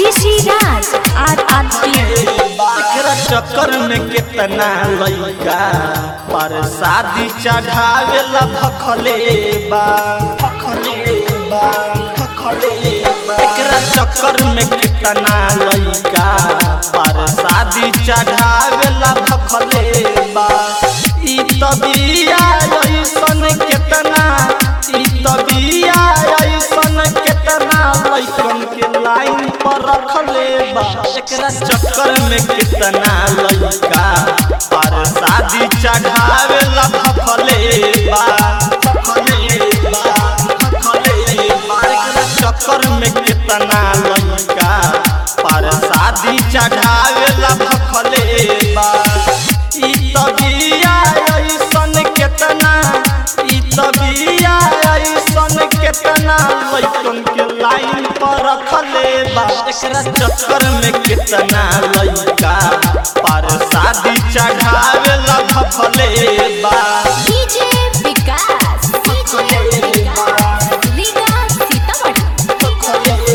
DC राज आर R T एकरा चक्कर में कितना लइका पर शादी चढ़ावेला भखले बा भखले बा भखले बा एकरा चक्कर में कितना लइका पर शादी चढ़ावेला भखले बा ई तबिया ऐसन केतना ई तबिया ऐसन केतना लइकन के लाइन पर रखले बा एकरा चक्कर में कितना लइका पर शादी चढ़ावेला भखले बा भखले बा भखले बा एकरा चक्कर में कितना लइका पर शादी चढ़ावेला भखले बा ई तबिया ऐसन केतना ई तबिया ऐसन केतना लइकन के लाइन पर रखले बा एकरा चक्कर में कितना लइका पर शादी चढ़ावेला भफले बा डीजे विकास डीजे विकास लीगा सीतामढ़ी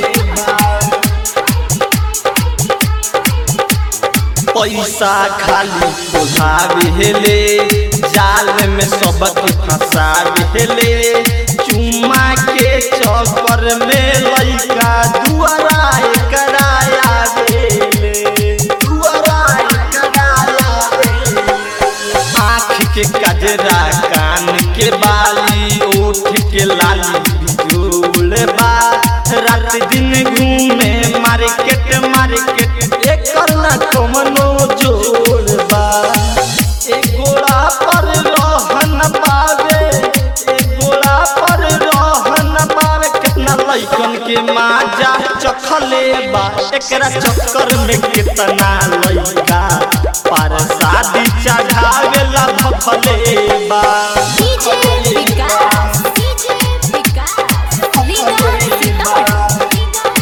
पैसा खाली उठावेले जाल में सबके फंसावेले चुम्मा के चक्कर में लइका दुआरा कराया देले दुआरा कराया आँख के कजरा कान के बाली ओठ के लाली बिजोल बा रात दिन घूमे मार्केट मार्केट एकर ना कमनो जोड़ बा एक गोड़ा पर रहन पावे एक गोड़ा पर रहन पावे कितना लइकन के माजा चखले बा एकरा चक्कर में कितना लइका पर शादी चढ़ावेला भफले बा डीजे विकास डीजे विकास लीगा सीतामढ़ी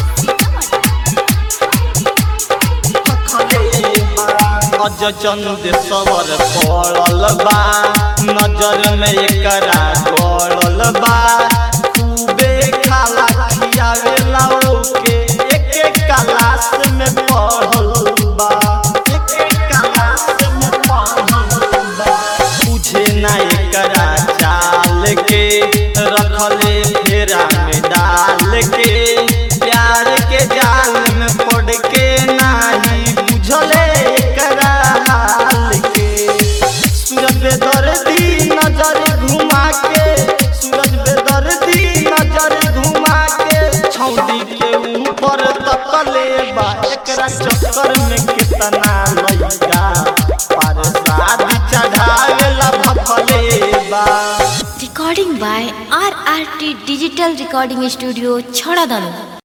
अज चंद सवर पड़ल बा नजर में एकरा गड़ल बा खूबे खाला खियावेला ओके एक एक क्लास में पढ़ल बा एक एक क्लास में पढ़ल बा बुझे ना एकरा चाल के रखले फेरा में डाल के प्यार के जाल में पड़ के नाही बुझले एकरा हाल के सूरज बेदर्दी नजर घुमा के सूरज बेदर्दी नजर घुमा के छौदी के ऊपर तकले बा एकरा चक्कर में कितना लइका पर शादी चढ़ावेला भफले बा recording by R R T digital recording studio छड़ा दानो